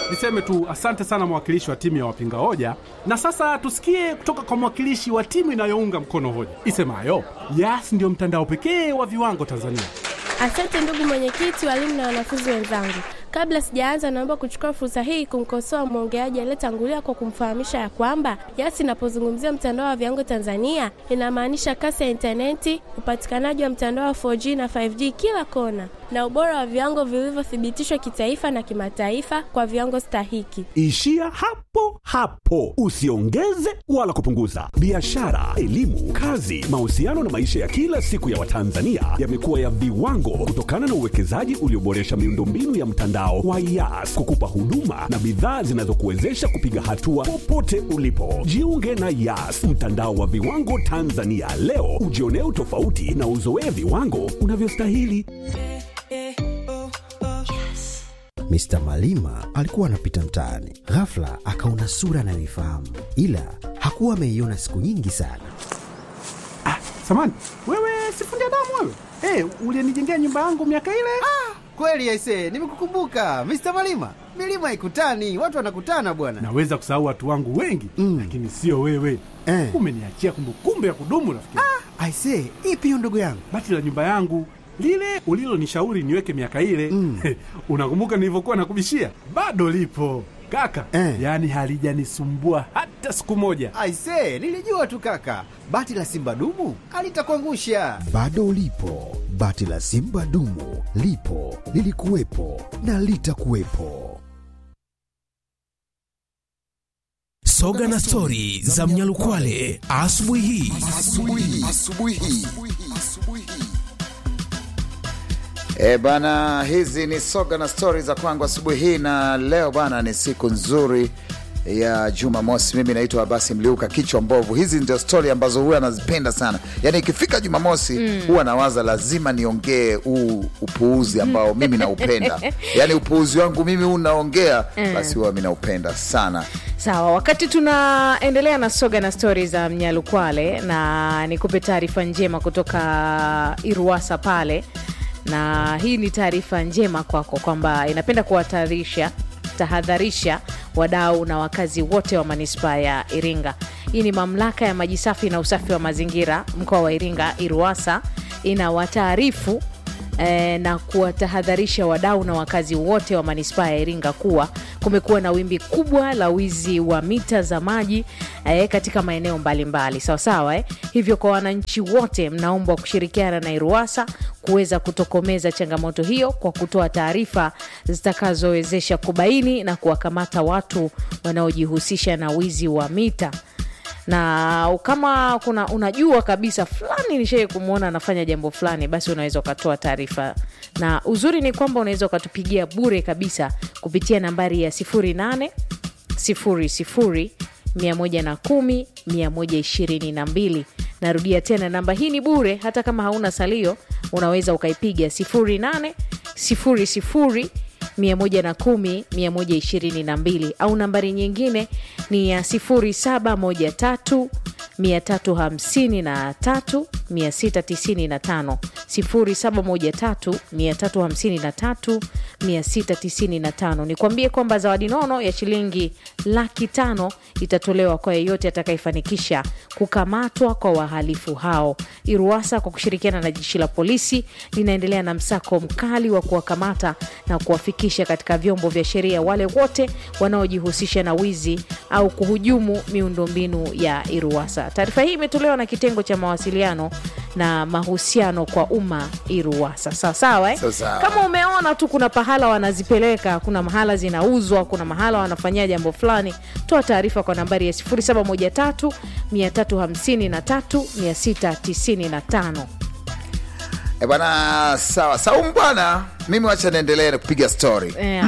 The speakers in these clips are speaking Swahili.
Niseme tu asante sana mwakilishi wa timu ya wapinga hoja, na sasa tusikie kutoka kwa mwakilishi wa timu inayounga mkono hoja isemayo Yas ndio mtandao pekee wa viwango Tanzania. Asante ndugu mwenyekiti, walimu na wanafunzi wenzangu. Kabla sijaanza, naomba kuchukua fursa hii kumkosoa mwongeaji aliyetangulia kwa kumfahamisha ya kwamba Yas inapozungumzia mtandao wa viwango Tanzania inamaanisha kasi ya intaneti, upatikanaji wa mtandao wa 4G na 5G kila kona, na ubora wa viwango vilivyothibitishwa kitaifa na kimataifa kwa viwango stahiki. Ishia hapo hapo, usiongeze wala kupunguza. Biashara, elimu, kazi, mahusiano na maisha ya kila siku ya Watanzania yamekuwa ya viwango kutokana na uwekezaji ulioboresha miundombinu ya mtandao wa Yas kukupa huduma na bidhaa zinazokuwezesha kupiga hatua popote ulipo. Jiunge na Yas, mtandao wa viwango Tanzania leo, ujionee utofauti na uzoee viwango unavyostahili. Mr. Malima alikuwa anapita mtaani, ghafla akaona sura anayoifahamu, ila hakuwa ameiona siku nyingi sana. Samani wewe, sifundi damu wewe, hey, ulienijengea nyumba yangu miaka ile. Kweli aise, nimekukumbuka Mr. Malima. Milima ikutani, watu wanakutana bwana. Naweza kusahau watu wangu wengi Mm. lakini sio wewe Eh. umeniachia kumbukumbu ya kudumu rafiki. Aise, ipi hiyo ndugu yangu? Bati la nyumba yangu lile ulilonishauri niweke miaka ile Mm. unakumbuka nilivyokuwa nakubishia? Bado lipo kaka Eh. yaani halijanisumbua hata siku moja. Aise, nilijua tu kaka, bati la simba dumu alitakuangusha. Bado ulipo, bati la simba dumu lipo, lilikuwepo na litakuwepo. Soga na stori za Mnyalukwale asubuhi hii. E bana, hizi ni soga na stori za kwangu asubuhi hii, na leo bana ni siku nzuri ya Jumamosi. Mimi naitwa Abasi Mliuka, kichwa mbovu. Hizi ndio stori ambazo huwa nazipenda sana, yaani ikifika Jumamosi huwa nawaza lazima niongee huu upuuzi ambao mimi naupenda, yaani upuuzi wangu mimi huu naongea, basi huwa mi naupenda sana. Sawa, wakati tunaendelea na soga na stori za Mnyalukwale, na nikupe taarifa njema kutoka Iruwasa pale, na hii ni taarifa njema kwako kwamba inapenda kuwatahadharisha tahadharisha wadau na wakazi wote wa manispaa ya Iringa. Hii ni mamlaka ya maji safi na usafi wa mazingira mkoa wa Iringa, Iruwasa, inawataarifu eh, na kuwatahadharisha wadau na wakazi wote wa manispaa ya Iringa kuwa kumekuwa na wimbi kubwa la wizi wa mita za maji eh, katika maeneo mbalimbali sawasawa eh. Hivyo kwa wananchi wote mnaombwa kushirikiana na Iruwasa kuweza kutokomeza changamoto hiyo kwa kutoa taarifa zitakazowezesha kubaini na kuwakamata watu wanaojihusisha na wizi wa mita na kama kuna unajua kabisa fulani nishai kumwona anafanya jambo fulani, basi unaweza ukatoa taarifa, na uzuri ni kwamba unaweza ukatupigia bure kabisa kupitia nambari ya 08 00 110 122. Narudia tena, namba hii ni bure, hata kama hauna salio unaweza ukaipiga 08 00 110 122 au nambari nyingine ni ya 0713 353 695 0713 353 695. Nikwambie kwamba zawadi nono ya shilingi laki tano itatolewa kwa yeyote atakayefanikisha kukamatwa kwa wahalifu hao. Iruwasa kwa kushirikiana na jeshi la polisi linaendelea na msako mkali wa kuwakamata na kuwafikisha katika vyombo vya sheria wale wote wanaojihusisha na wizi au kuhujumu miundombinu ya Iruwasa. Taarifa hii imetolewa na kitengo cha mawasiliano na mahusiano kwa umma Iruwasa. Sawasawa eh? Sawasawa. Kama umeona tu kuna pahala wanazipeleka, kuna mahala zinauzwa, kuna mahala wanafanyia jambo fulani, toa taarifa kwa nambari ya 0713 353 695. E bana, sawa Saumu bwana, mimi wacha niendelee na kupiga stori. Eh,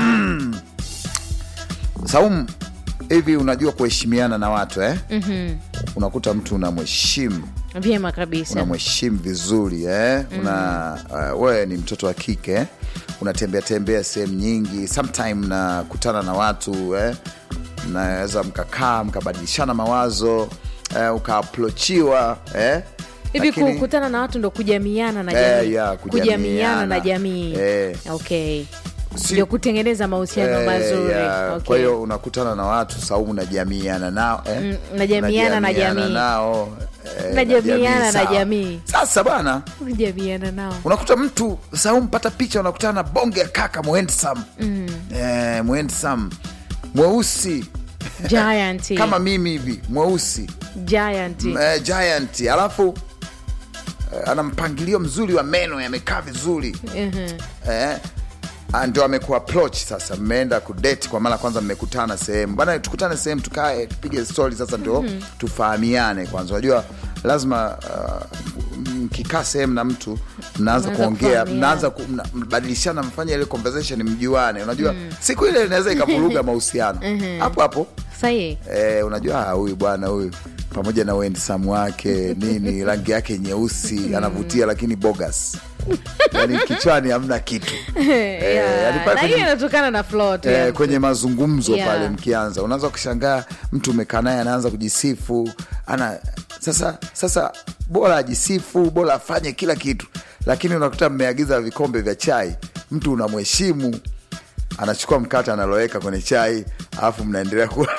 Saumu, hivi unajua kuheshimiana na watu eh? Unakuta mtu unamheshimu vyema kabisa. unamheshimu vizuri eh? una uh, wewe ni mtoto wa kike eh? unatembea tembea sehemu nyingi, sometime nakutana na watu eh? mnaweza mkakaa mkabadilishana mawazo eh, ukaaplochiwa eh? hivi Lakini- kukutana na watu ndo kujamiana na Eh, jamii ya, kujamiana kujamiana. na jamii Eh. okay Si- ndio kutengeneza mahusiano Eh, mazuri ya, okay. kwa hiyo unakutana na watu saumu najamiana nao eh? Mm, najamiana na Najamiana jamii. nao eh, Najamiana na sawa. jamii. sasa bwana kujamiana nao unakuta mtu saumu pata picha unakutana na bonge ya kaka mwendsam mm. eh, mwendsam mweusi giant kama mimi hivi mweusi giant eh, giant alafu eh, ana mpangilio mzuri wa meno yamekaa vizuri Mhm. eh, ah, ndio amekuwa approach sasa mmeenda kudate kwa mara ya kwanza mmekutana sehemu bana tukutane sehemu tukae tupige stori sasa ndio Mhm. tufahamiane kwanza unajua lazima uh, mkikaa sehemu na mtu mnaanza Mnaanza kuongea kufahamiana. mnaanza ku- mna- mbadilishana mfanye ile conversation mjuane unajua siku ile inaweza ikavuruga mahusiano Mhm. hapo hapo sahi Eh, unajua ah, huyu bwana huyu pamoja na uendisamu wake nini rangi yake nyeusi anavutia lakini bogas yani kichwani hamna kitu Yeah. yaani pale na kwenye- hiyo inatokana na flow tu ya Eh, mtu. kwenye mazungumzo Yeah. pale mkianza unaanza kushangaa mtu umekaa naye anaanza kujisifu ana sasa sasa bora ajisifu bora afanye kila kitu lakini unakuta mmeagiza vikombe vya chai mtu unamheshimu anachukua mkate analoweka kwenye chai alafu mnaendelea kula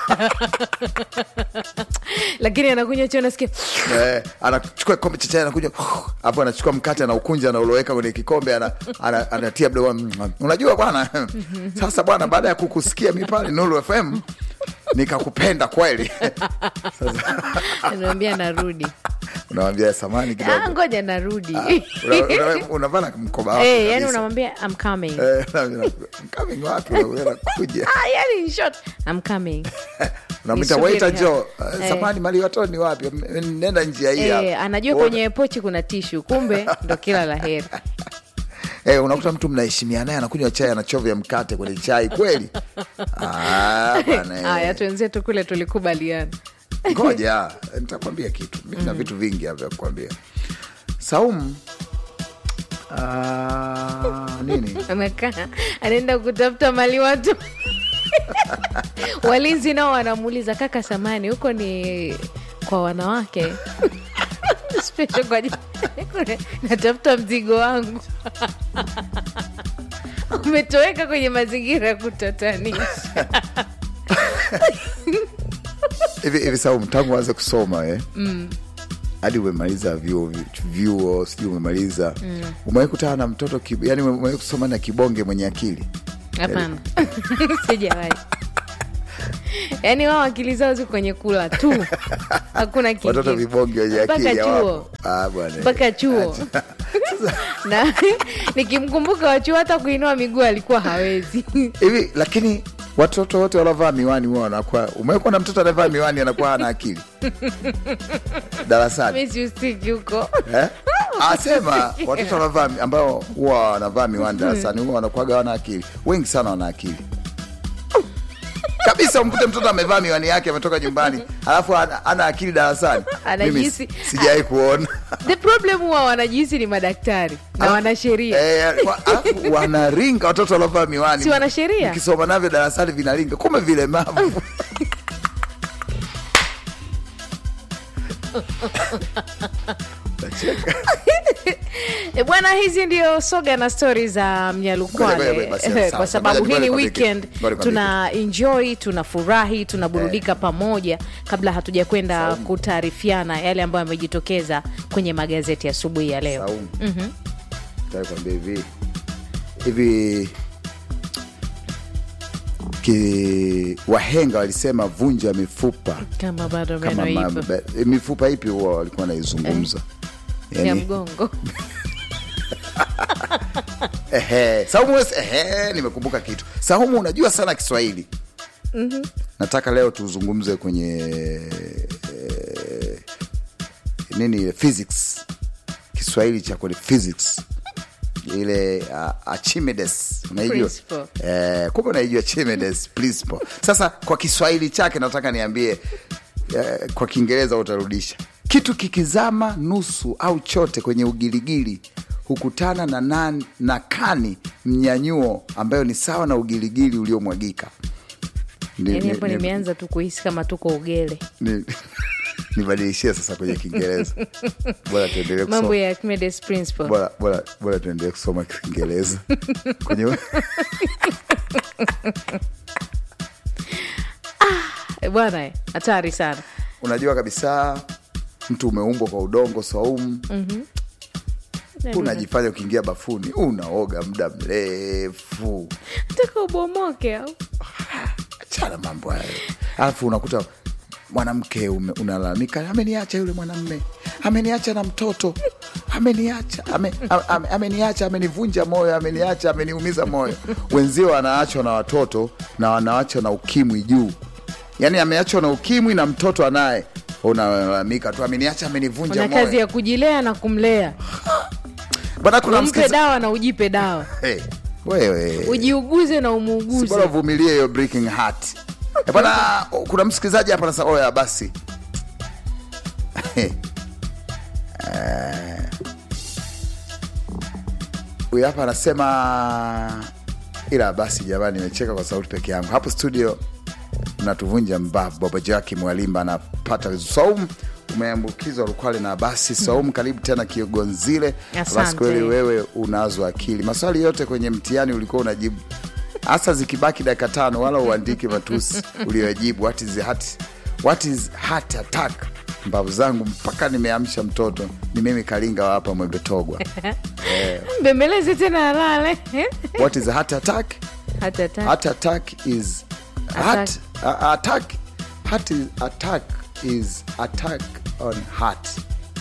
lakini anakunywa chio nasikia Eh, anachukua kikombe cha chai anakuja hapo anachukua mkate anaukunja anauloweka kwenye kikombe ana, ana, anatia mdomoni unajua bwana sasa bwana baada ya kukusikia mi pale Nuru FM nikakupenda kweli anaambia narudi unawambia samani ah, kidogo ngoja narudi Una- una- unavana mkoba wako Eh, yani kabisa. unamwambia I'm coming Eh, unaambia, coming wapi unakuja ah, yani in short I'm coming unamwita Nisubiri waiter hapa. jo Eh. samani mali watoto ni wapi M- nenda njia hii hapa. eh, anajua Uona- kwenye pochi kuna tishu kumbe ndo kila la heri Eh, unakuta mtu mnaheshimiana naye anakunywa chai anachovya mkate kwenye chai kweli Ah, bwana, eh. haya twenzetu kule tulikubaliana ngoja nitakwambia kitu mi na vitu vingi hapa vya kukwambia saumu ah, nini anakaa anaenda kutafuta mali watu walinzi nao wanamuuliza kaka samani huko ni kwa wanawake Special kwa ajili- natafuta mzigo wangu umetoweka kwenye mazingira ya kutatanisha hivi hivi saumu tangu anze kusoma eh? mm. hadi umemaliza vyuo vyuo sijui umemaliza mm. umewahi kutana na mtoto kib... yani umewahi kusoma na kibonge mwenye akili hapana sijawahi yaani wao akili zao ziko kwenye kula tu hakuna watoto kingine vibonge wenye mpaka akili chuo hawapo. Ah, bwana mpaka chuo na nikimkumbuka wachuo hata kuinua miguu alikuwa hawezi hivi lakini watoto wote wanaovaa miwani huwa wanakuwa umewekwa na mtoto anavaa miwani anakuwa hana akili darasani mi siusiki huko eh? asema watoto wanavaa ambao huwa wanavaa miwani darasani huwa wanakuwaga wana akili wengi sana wana akili kabisa umkute mtoto amevaa miwani yake ametoka nyumbani alafu ana, ana akili darasani mimi Anajihisi- sijawai kuona the problem huwa wanajihisi ni madaktari na wanasheria Eh, wa- alafu wanaringa watoto wanaovaa miwani Si wanasheria? mkisoma navyo darasani vinaringa kumbe vilemavu Nacheka. E bwana, hizi ndio soga na stori za Ngoja, ngoja, Mnyalukwale ngoja, basi, Eh, sawa, kwa sababu ngoja, hii ni ngoja nikwambie weekend, kitu. Ngoja nikwambie tuna enjoy, tunafurahi, tunaburudika pamoja, kabla hatuja kwenda kutaarifiana yale ambayo yamejitokeza kwenye magazeti asubuhi ya leo. Saumu. Mhm. Nataka kuambia hivi hivi ki, wahenga walisema vunja mifupa Kama bado kama meno ma, ipo ba, mifupa ipi huwa walikuwa wanaizungumza ya mgongo ehe, Saumu wewe- ehe, nimekumbuka kitu. Saumu, unajua sana Kiswahili. Mhm. Nataka leo tuzungumze kwenye eh, nini physics, Kiswahili cha kwenye physics ile uh, Archimedes unaijua Principle. eh, kumbe unaijua Archimedes principle. Sasa kwa Kiswahili chake nataka niambie eh, kwa Kiingereza utarudisha kitu kikizama nusu au chote kwenye ugiligili hukutana na, nan, na kani mnyanyuo ambayo ni sawa na ugiligili uliomwagika. Ni- yani ni- hapo ni- nimeanza tu kuhisi kama tuko ugele ni- nibadilishie sasa kwenye kiingereza bora tuendelee mambo kusoma ya Archimedes principle bora bora bora tuendelee kusoma kiingereza kwenye Eh, bwana eh, hatari sana unajua kabisa mtu umeumbwa kwa udongo swaumu unajifanya ukiingia bafuni unaoga muda mrefu taka ubomoke au achana mambo hayo alafu unakuta mwanamke ume- unalalamika ameniacha yule mwanamme ameniacha na mtoto ameniacha ame, ame, ameniacha amenivunja moyo ameniacha ameniumiza moyo wenzio wanaachwa na watoto na wanaachwa na ukimwi juu yaani ameachwa na ukimwi na mtoto anaye unalalamika tu ameniacha amenivunja una kazi moyo ya kujilea na kumlea bana kuna umpe msikiza- dawa na ujipe dawa hey, wewe ujiuguze na Si bora umuuguze uvumilie hiyo breaking heart Eh, bwana kuna msikilizaji hapa anasema oya basi Eh, huyu hapa anasema ila basi jamani nimecheka kwa sauti peke yangu hapo studio mnatuvunja mbavu baba jaki mwalimba anapata saumu umeambukizwa rukwale na basi saumu karibu tena kiogonzile basi Asante. kweli wewe unazo akili maswali yote kwenye mtihani ulikuwa unajibu hasa zikibaki dakika tano wala uandike matusi uliojibu what is heart, what is heart attack mbavu zangu mpaka nimeamsha mtoto ni mimi kalinga wa hapa mwembetogwa mbembeleze tena alale what is a heart attack hata ta- heart attack is heart, uh, attack heart is attack is attack on heart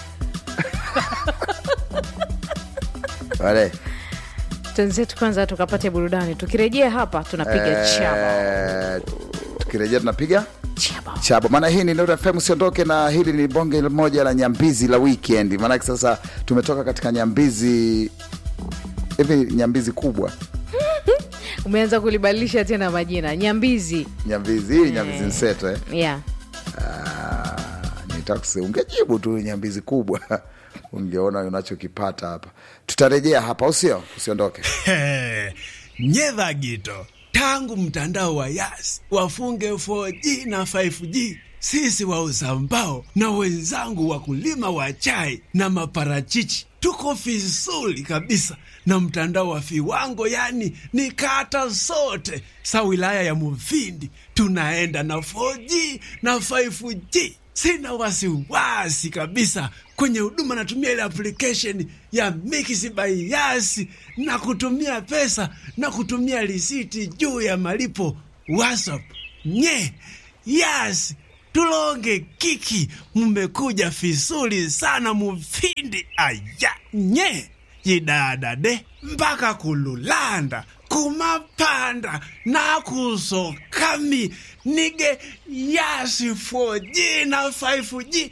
wale tenzetu kwanza tukapate burudani tukirejea hapa tunapiga chaba eh, tukirejea tunapiga chaba chabo maana hii ni Nuru FM usiondoke na hili ni bonge moja la nyambizi la weekend maanake sasa tumetoka katika nyambizi hivi nyambizi kubwa umeanza kulibadilisha tena majina nyambizi nyambizi hii nyambizi mseto eh? yeah. nitakusi ungejibu tu nyambizi kubwa ungeona unachokipata hapa tutarejea hapa usio usiondoke nyedha gito tangu mtandao wa yas wafunge 4G na 5G sisi wauza mbao na wenzangu wakulima wa chai na maparachichi tuko vizuri kabisa na mtandao wa viwango yani ni kata zote sa wilaya ya muvindi tunaenda na 4G na 5G sina wasiwasi kabisa kwenye huduma natumia ile application ya Mix by Yas na kutumia pesa na kutumia risiti juu ya malipo WhatsApp. Nye Yas tulonge kiki, mmekuja vizuri sana mufindi aya nye yidadade mpaka kululanda kumapanda nakusokami nige yasi 4G na 5G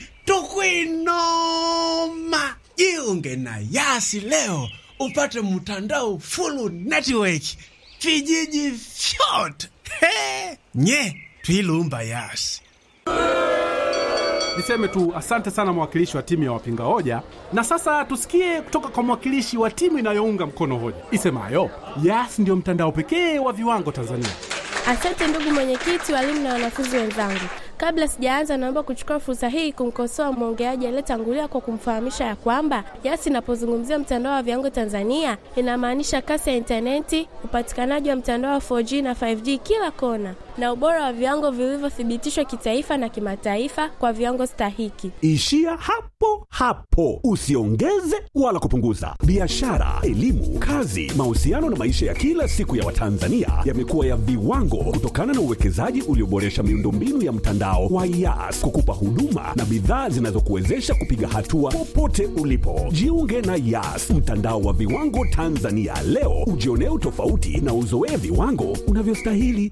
tukwinoma jiunge na yasi leo upate mtandao full network vijiji vyote He! nye twilumba yasi Niseme tu asante sana mwakilishi wa timu ya wapinga hoja, na sasa tusikie kutoka kwa mwakilishi wa timu inayounga mkono hoja isemayo Yas ndio mtandao pekee wa viwango Tanzania. Asante ndugu mwenyekiti, walimu na wanafunzi wenzangu. Kabla sijaanza, naomba kuchukua fursa hii kumkosoa mwongeaji aliyetangulia kwa kumfahamisha ya kwamba Yas inapozungumzia mtandao wa viwango Tanzania inamaanisha kasi ya intaneti, upatikanaji wa mtandao wa 4G na 5G kila kona, na ubora wa viwango vilivyothibitishwa kitaifa na kimataifa kwa viwango stahiki. Ishia hapo hapo, usiongeze wala kupunguza. Biashara, elimu, kazi, mahusiano na maisha ya kila siku ya Watanzania yamekuwa ya viwango kutokana na uwekezaji ulioboresha miundombinu ya mtandao wa Yas kukupa huduma na bidhaa zinazokuwezesha kupiga hatua popote ulipo. Jiunge na Yas, mtandao wa viwango Tanzania leo, ujionee utofauti na uzoee viwango unavyostahili.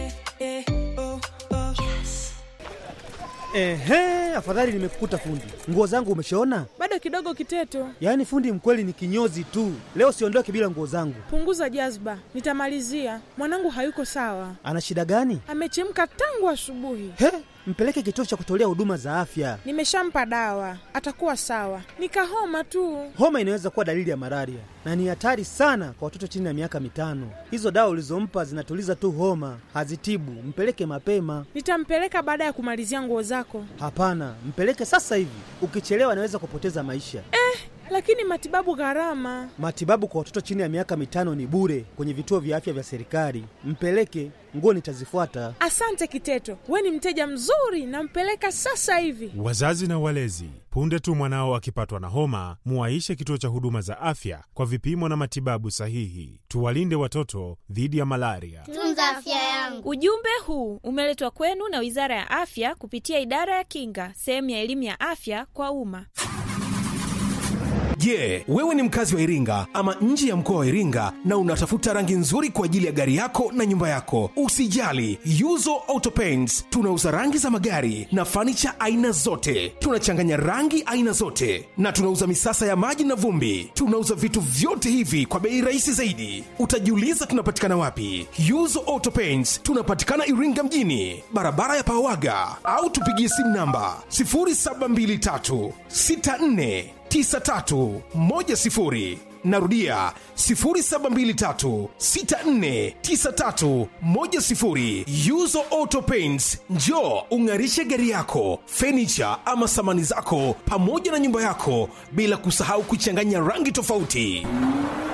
Ehe, afadhali nimekukuta fundi. Nguo zangu umeshaona? Bado kidogo Kiteto, Yaani fundi mkweli ni kinyozi tu. Leo siondoke bila nguo zangu. punguza jazba, nitamalizia. Mwanangu hayuko sawa, Ana shida gani? amechemka tangu asubuhi. He, mpeleke kituo cha kutolea huduma za afya. Nimeshampa dawa, atakuwa sawa. Nikahoma tu. Homa inaweza kuwa dalili ya malaria na ni hatari sana kwa watoto chini ya miaka mitano. Hizo dawa ulizompa zinatuliza tu homa, hazitibu. Mpeleke mapema. Nitampeleka baada ya kumalizia nguo zako. Hapana, mpeleke sasa hivi. Ukichelewa anaweza kupoteza maisha. Eh, lakini matibabu gharama. Matibabu kwa watoto chini ya miaka mitano ni bure kwenye vituo vya afya vya serikali. Mpeleke, nguo nitazifuata. Asante Kiteto, we ni mteja mzuri, nampeleka sasa hivi. Wazazi na walezi, punde tu mwanao akipatwa na homa, muwaishe kituo cha huduma za afya kwa vipimo na matibabu sahihi. Tuwalinde watoto dhidi ya malaria. Tunza afya yangu. Ujumbe huu umeletwa kwenu na Wizara ya Afya kupitia Idara ya Kinga, sehemu ya elimu ya afya kwa umma. Je, yeah, wewe ni mkazi wa Iringa ama nje ya mkoa wa Iringa na unatafuta rangi nzuri kwa ajili ya gari yako na nyumba yako? Usijali, Yuzo Auto Paints tunauza rangi za magari na fanicha aina zote. Tunachanganya rangi aina zote na tunauza misasa ya maji na vumbi. Tunauza vitu vyote hivi kwa bei rahisi zaidi. Utajiuliza tunapatikana wapi? Yuzo Auto Paints tunapatikana Iringa mjini, barabara ya Pawaga, au tupigie simu namba 0723 64 9310 narudia 0723649310 yuzo auto paints njo ung'arishe gari yako fenicha ama samani zako pamoja na nyumba yako bila kusahau kuchanganya rangi tofauti